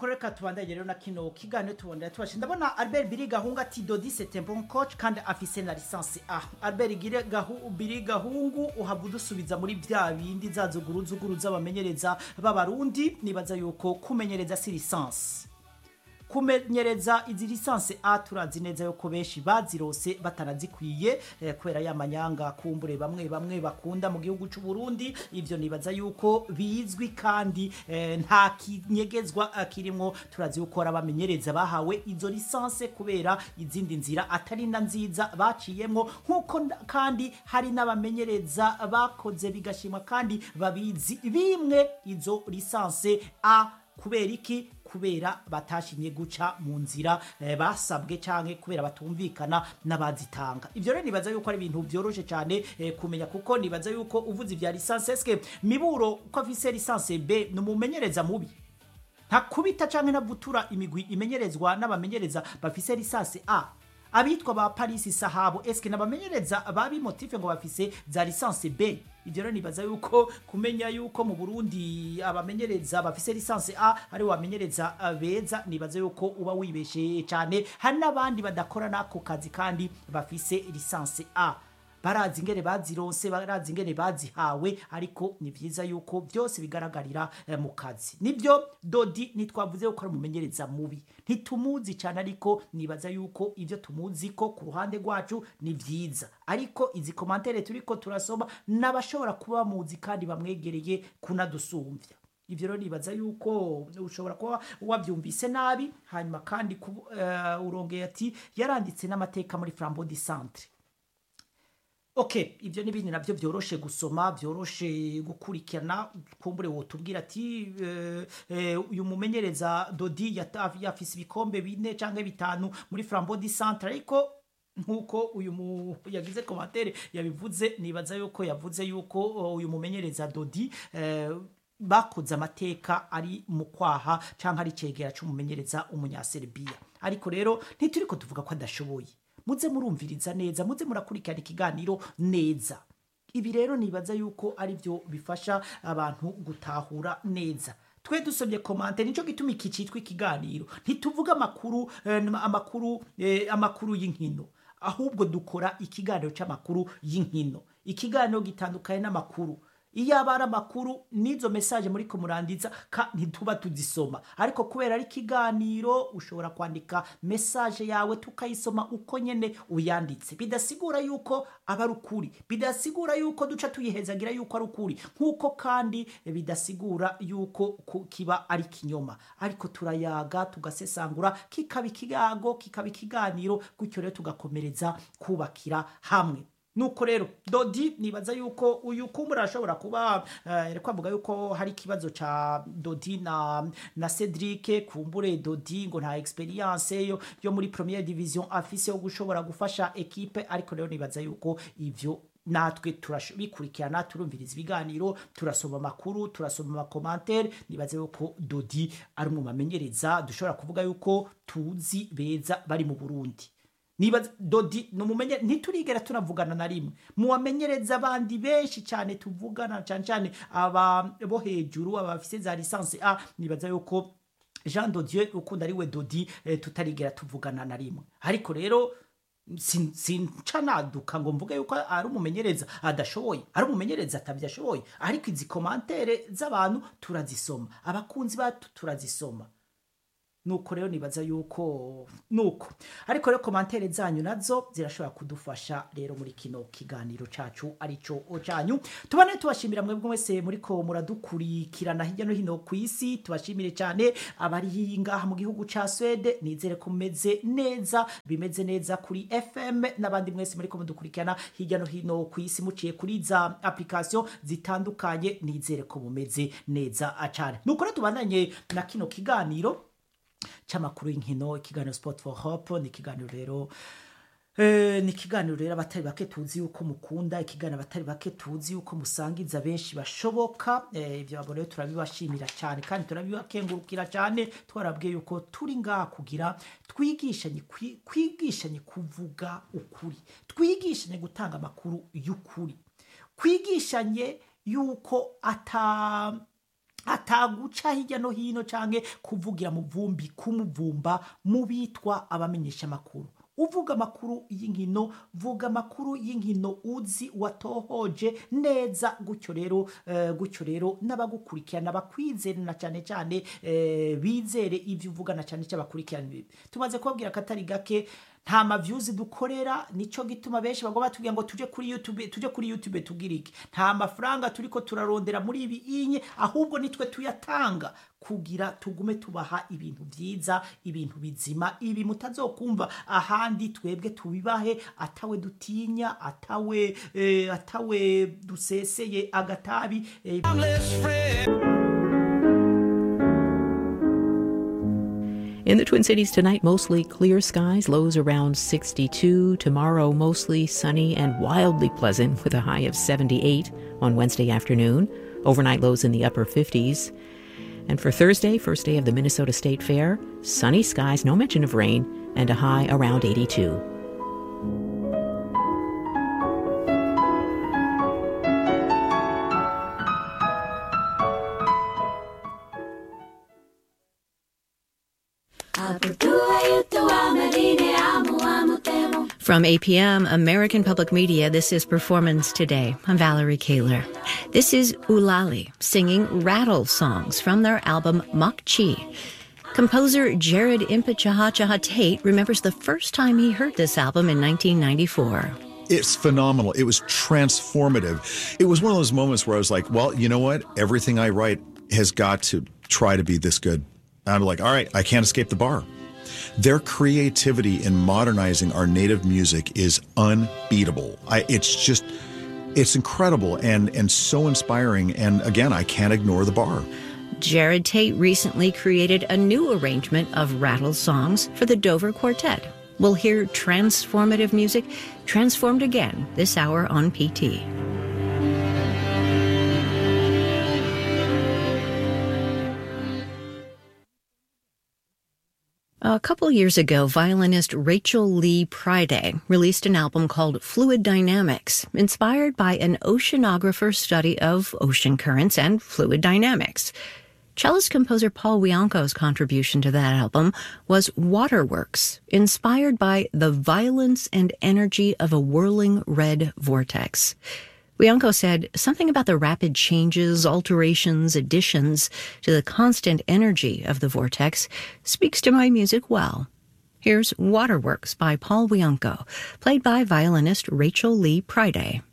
nuko reka tubandanye rero na kino kiganiro tubonera tubashe ndabona albert biri gahungu ati dodi c'est bon coach kandi afise na licence a albert gire gahu biri gahungu uhava udusubiza muri bya bindi za zuguruzuguru z'abamenyereza b'abarundi nibaza yuko kumenyereza si licence kumenyereza izi lisansi a turazi neza yuko benshi bazirose batarazikwiye eh, kubera ya manyanga kumbure bamwe bamwe bakunda mu gihugu cy'u Burundi ivyo nibaza yuko bizwi kandi eh, nta kinyegezwa eh, kirimo turazi yuko abamenyereza bahawe izo lisansi kubera izindi nzira atari na nziza baciyemo nkuko nda- kandi hari n'abamenyereza bakoze bigashimwa kandi babizi bimwe izo lisansi a kubera iki kubera batashimye guca mu nzira eh, basabwe canke kubera batumvikana n'abazitanga ivyo rero nibaza yuko ari ibintu vyoroshe cyane eh, kumenya kuko nibaza yuko uvuze ivya lisansi eske miburo uko afise lisansi b ni umumenyereza mubi ntakubita canke ntavutura imigwi imenyerezwa n'abamenyereza bafise lisansi a abitwa ba paris sahabo eske nabamenyereza babimotife ngo bafise za lisansi b ivyo rero nibaza yuko kumenya yuko mu burundi abamenyereza bafise lisansi a ari bamenyereza eh, beza nibaza yuko uba wibeshe cyane hari n'abandi badakora n'ako kazi kandi bafise lisansi a barazi ingene bazironse barazi ingene bazihawe ariko ni vyiza yuko byose bigaragarira eh, mu kazi nibyo dodi ntitwavuze yuko ari umumenyereza mubi ntitumuzi cyane ariko nibaza yuko ibyo tumuzi ko ku ruhande rwacu ni vyiza ariko izi komantere turiko turasoma n'abashobora kuba bamuzi kandi bamwegereye kunadusumvya ivyo rero nibaza yuko ushobora kuba wabyumvise nabi hanyuma kandi kubu- eh, urongeye ati yaranditse n'amateka muri flambeau du centre ok ibyo n'ibindi nabyo byoroshe gusoma byoroshe gukurikirana kumbure wotubwira ati eh, eh, uyu mumenyereza dodi yata- yafise ibikombe bine cyangwa bitanu muri flambeau du centre ariko nk'uko uyu mu yagize komantere yabivuze nibaza yuko yavuze yuko oh, uyu mumenyereza dodi eh, bakoze amateka ari mu kwaha cyangwa ari cegera cy'umumenyereza umunyaserbia ariko rero ntituriko tuvuga ko adashoboye muze murumviriza neza muze murakurikirana ikiganiro neza ibi rero nibaza yuko ari byo bifasha abantu gutahura neza twe dusomye komante nicyo gituma iki cyitwa ikiganiro ntituvuga amakuru eh, amakuru eh, amakuru y'inkino ahubwo dukora ikiganiro cy'amakuru y'inkino ikiganiro gitandukanye n'amakuru iyo aba ari amakuru n'izo mesaje muri kumurandiza ka ntituba tuzisoma ariko kubera ari ikiganiro ushobora kwandika mesaje yawe tukayisoma uko nyene uyanditse bidasigura yuko aba ari ukuri bidasigura yuko duca tuyihezagira yuko ari ukuri nk'uko kandi bidasigura yuko ku- kiba ari kinyoma ariko turayaga tugasesangura kikaba ikigango kikaba ikiganiro gutyo rero tugakomereza kubakira hamwe nuko rero dodi nibaza yuko uyu kumbura arashobora kuba eh, kwavuga yuko hari ikibazo ca dodi na na Cedric kumbure dodi ngo nta experience yo yo muri première division afise yo gushobora gufasha equipe ariko rero nibaza yuko ivyo natwe turabikurikirana turumviriza ibiganiro turasoma amakuru turasoma amakomantere nibaze yuko dodi ari mu bamenyereza dushobora kuvuga yuko tuzi beza bari mu burundi niba dodi numumenye ntiturigera tunavugana na rimwe muwamenyereza abandi benshi cyane tuvugana cyane cyane aba bo hejuru abafise za lisansi a nibaza yuko jean dodieu ukunda ari we dodi eh, tutarigera tuvugana na rimwe ariko rero sin- sinca naduka ngo mvuge yuko ari umumenyereza adashoboye ari umumenyereza atabyashoboye ariko izi komantere z'abantu turazisoma abakunzi bacu turazisoma nuko rero nibaza yuko nuko ariko rero komantere zanyu nazo zirashobora kudufasha rero muri kino kiganiro cacu arico canyu tubane tubashimira mwebwe mwese muriko muradukurikirana hirya no hino ku isi tubashimire cyane abari ngaha mu gihugu ca Swede nizere ko mumeze neza bimeze neza kuri FM n'abandi mwese muriko mudukurikirana hirya no hino ku isi muciye kuri za application zitandukanye nizere ko mumeze neza cyane nuko rero tubandanye na kino kiganiro c'amakuru y'inkino ikiganiro sport for hope ni ikiganiro rero Eh, ni ikiganiro rero abatari bake tuzi yuko mukunda ikiganiro abatari bake tuzi yuko musangiza benshi bashoboka eh, ibyo abo rero turabibashimira cyane kandi turabibakengurukira cyane twarabwiye yuko turi ngaha kugira twigishanye kwi- kwigishanye kuvuga ukuri twigishanye gutanga amakuru y'ukuri kwigishanye yuko ata ataguca hirya no hino canke kuvugira mu vumbi kumuvumba mu bitwa abamenyesha amakuru uvuga amakuru y'inkino vuga amakuru y'inkino uzi watohoje neza gutyo rero eh, gutyo rero n'abagukurikirana bakwizere na cyane cyane eh, bizere ibyo uvuga na cyane cyane bakurikirana ibi tumaze kubabwira akatari gake nta mavyuzi dukorera nico gituma benshi bagomba batubwira ngo tuje kuri youtube tuje kuri youtube tugira iki nta mafaranga turiko turarondera muri ibi inye ahubwo nitwe tuyatanga kugira tugume tubaha ibintu vyiza ibintu bizima ibi mutazokumva ahandi twebwe tubibahe atawe dutinya atawe eh, atawe duseseye agatabi eh, In the Twin Cities tonight, mostly clear skies, lows around 62. Tomorrow, mostly sunny and wildly pleasant with a high of 78 on Wednesday afternoon. Overnight lows in the upper 50s. And for Thursday, first day of the Minnesota State Fair, sunny skies, no mention of rain, and a high around 82. From APM, American Public Media, this is Performance Today. I'm Valerie Kaler. This is Ulali singing rattle songs from their album Makchi. Composer Jared Impichahachaha Tate remembers the first time he heard this album in 1994. It's phenomenal. It was transformative. It was one of those moments where I was like, well, you know what? Everything I write has got to try to be this good. And I'm like, all right, I can't escape the bar. Their creativity in modernizing our native music is unbeatable. I, it's just, it's incredible and, and so inspiring. And again, I can't ignore the bar. Jared Tate recently created a new arrangement of rattle songs for the Dover Quartet. We'll hear transformative music transformed again this hour on PT. A couple years ago, violinist Rachel Lee Priday released an album called Fluid Dynamics, inspired by an oceanographer's study of ocean currents and fluid dynamics. Cellist composer Paul Wianco's contribution to that album was Waterworks, inspired by the violence and energy of a whirling red vortex. Wianco said something about the rapid changes, alterations, additions to the constant energy of the vortex speaks to my music well. Here's Waterworks by Paul Wianco, played by violinist Rachel Lee Priday.